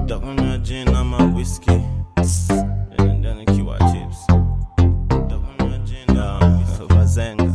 Takunywa gin ama whiskey. And then ikiwa chips. Takunywa gin ama bazenga.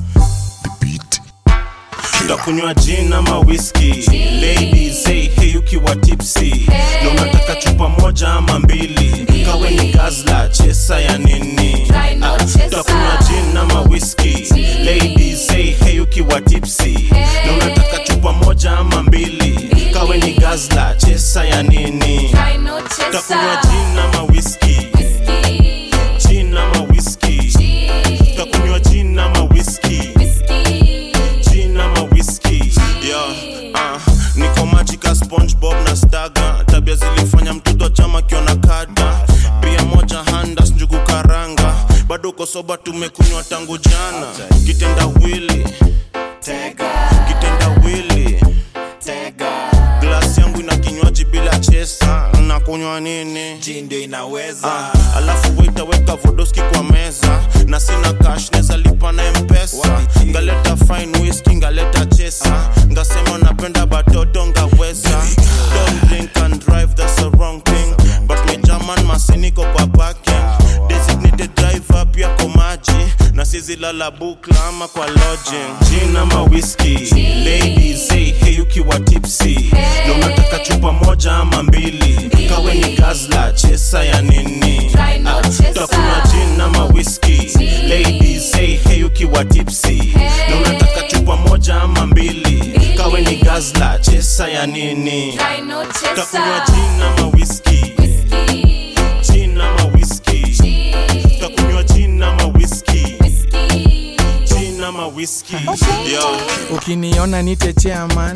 Takunywa gin ama whiskey. Ladies, hey, hey ukiwa tipsy. Na unataka chupa moja ama mbili. Kawe ni gazla, chesa ya nini? Try no Ah, chesa. Takunywa gin ama whiskey. Ladies, hey, hey ukiwa tipsy. Na unataka chupa moja ama mbili. Kawe ni gazla, chesa ya nini? Try no Takunywa chaser. gin ama whiskey. Whiskey, Gin ama whiskey. gin, Takunywa gin ama whiskey. whiskey. Gin ama whiskey. Yeah, ah, niko majika SpongeBob na Staga. Tabia zilifanya mtoto chama kiona kada. Bia moja handas njugu karanga. Bado uko soba tumekunywa tangu jana. Kitenda wili. Kitenda wili. Glasi yangu ina kinywaji bila chesa. Nakunywa nini? Gin ndio inaweza Ah, alafu waitaweka vodoski kwa meza na sina cash neza lipa na mpesa Wapi? ngaleta fine whisky ngaleta chesa ngasema napenda batoto ngaweza don't drink and drive that's the wrong thing but me german masiniko kwa parking designated driver pia kwa maji na sizi lala bukla ama kwa lodging gin ama whiskey ladies hey hey ukiwa tipsy na unataka chupa moja ama mbili kawe ni gazla chesa ya nini Try no Ah, chaser. takunywa gin ama whiskey ladies hey hey ukiwa tipsy na unataka chupa moja ama mbili kawe ni gazla chesa ya nini Try no takunywa chaser. gin ama whiskey Whiskey, gin ama whiskey gin, takunywa gin ama whiskey whiskey. gin ama whiskey yeah. ukiniona nite chairman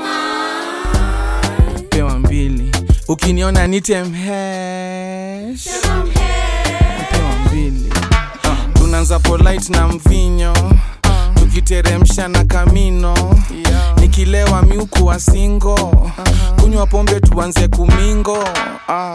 pewa mbili ukiniona nite mhesh pewa mbili tunaanza polite na mvinyo tukiteremsha na kamino nikilewa miuku wa singo kunywa pombe tuanze kumingo ah.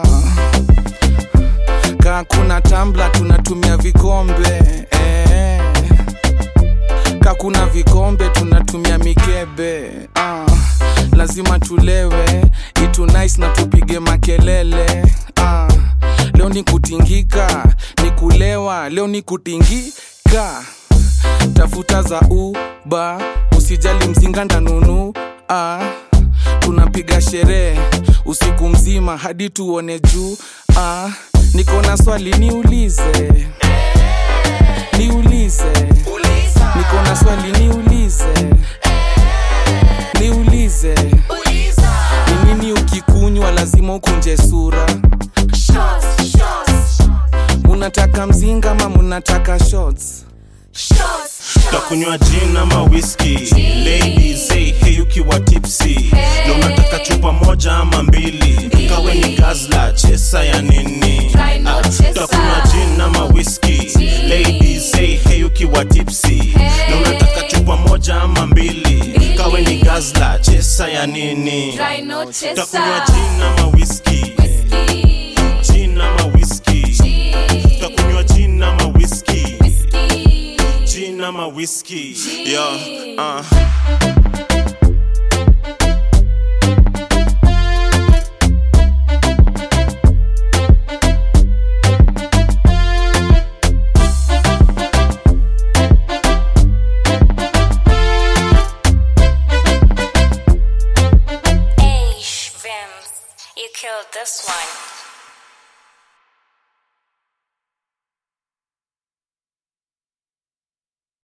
kaa kuna tambla tunatumia vikombe eh kakuna vikombe tunatumia mikebe ah, lazima tulewe itu nice na tupige makelele ah, leo ni kutingika ni kulewa leo ni kutingika tafuta za uba usijali mzinga ndanunu ah, tunapiga sherehe usiku mzima hadi tuone juu ah, niko na swali niulize niulize niko na swali niulize niulize ni nini ukikunywa lazima ukunje sura Shots, shots, munataka mzinga ama munataka shots shots. takunywa gin ama whisky ladies hey, hey ukiwa tipsy na unataka chupa moja ama mbili kawe ni gazla chesa ya nini Try no Ah, chaser. takunywa gin ama whisky ladies hey, hey ukiwa tipsy na unataka chupa moja ama mbili kawe ni gazla chesa ya nini Try no takunywa chaser. gin ama whisky Whiskey, gin ama whisky gin, takunywa gin ama whisky whiskey. gin ama whisky yeah uh. Hey, Vims, you killed this one.